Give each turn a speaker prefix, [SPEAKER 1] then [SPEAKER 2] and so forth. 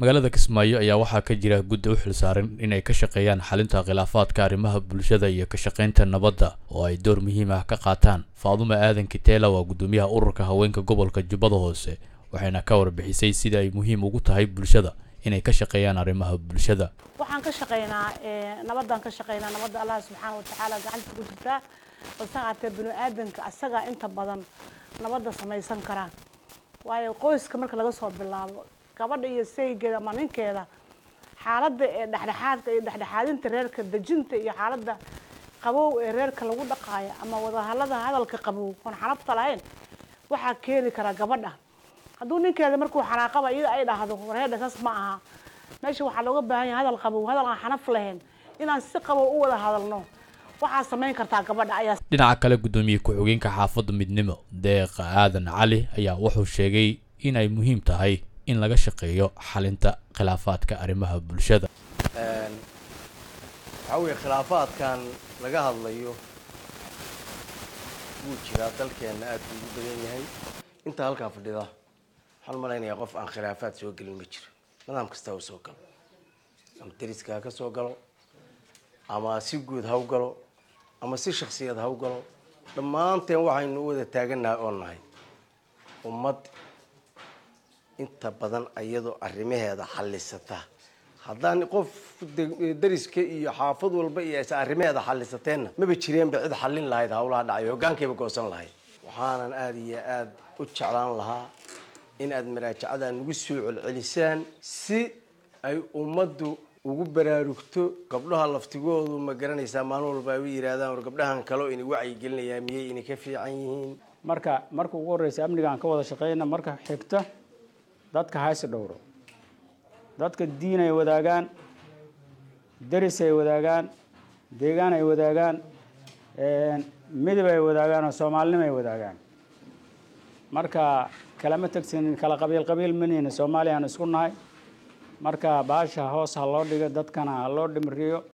[SPEAKER 1] magaalada kismaayo ayaa waxaa ka jira guddi u xilsaaran inay ka shaqeeyaan xalinta khilaafaadka arrimaha bulshada iyo ka shaqaynta nabadda oo ay door muhiim ah ka qaataan faadumo aadan kiteela waa guddoomiyaha ururka haweenka gobolka jubbada hoose waxayna ka warbixisay sida ay muhiim ugu tahay bulshada inay ka shaqeeyaan arrimaha bulshada
[SPEAKER 2] waxaan ka shaqaynaa nabadaan ka shaqaynaa nabadda allah subxaana watacaala gacanta ku jirtaa balse haatee bini aadanka asagaa inta badan nabadda samaysan karaa waayo qoyska marka laga soo bilaabo gabadha iyo saygeeda ama ninkeeda xaaladda ee dhexdhexaadka iyo dhexdhexaadinta reerka dejinta iyo xaaladda qabow ee reerka lagu dhaqaayo ama wadahallada hadalka qabow oon xanabta lahayn waxaa keeni karaa gabadha hadduu ninkeeda markuu xanaaqaba iyada ay dhahdo wareedha saas ma aha meesha waxaa looga baahan yahay hadal qabow hadal aan xanaf lahayn inaan si qabow u wada hadalno waxaa samayn kartaa gabadha ayaa
[SPEAKER 1] dhinaca kale guddoomiye ku-xigeenka xaafadda midnimo deeqa aadan cali ayaa wuxuu sheegay in ay muhiim tahay in laga shaqeeyo xalinta khilaafaadka arrimaha bulshada
[SPEAKER 3] waxaa weeye khilaafaadkan laga hadlayo wuu jiraa dalkeenna aad buu ugu badan yahay intaa halkaa fadhida waxaan malaynayaa qof aan khilaafaad soo gelin ma jiro nidaam kastaa u soo galo ama dariska ha ka soo galo ama si guud ha u galo ama si shaksiyad ha u galo dhammaanteen waxaynu u wada taaganahay oo nahay ummad inta badan iyadoo arrimaheeda xallisata haddaan qof dariska iyo xaafad walba iyo aysa arrimaheeda xallisateenna maba jireenba cid xallin lahayd hawlaha dhacay hoggaankayba goosan lahayd waxaanan aada iyo aada u jeclaan lahaa in aada maraajacada nagu soo celcelisaan si ay ummaddu ugu baraarugto gabdhaha laftigoodu ma garanaysaa maalin walba ay u yidhaahdaan war gabdhahan kaleo ina wacyigelinayaa miyay ina ka fiican yihiin
[SPEAKER 4] marka marka ugu horreysa amniga aan ka wada shaqeyna marka xigta dadka haysi dhowro dadka diin ay wadaagaan deris ay wadaagaan deegaan ay wadaagaan midab ay wadaagaan oo soomaalinimo ay wadaagaan marka kalama tegsanin kala qabiil qabiil manihina soomaaliya aan isku nahay marka baasha hoos ha loo dhigo dadkana ha loo dhimriyo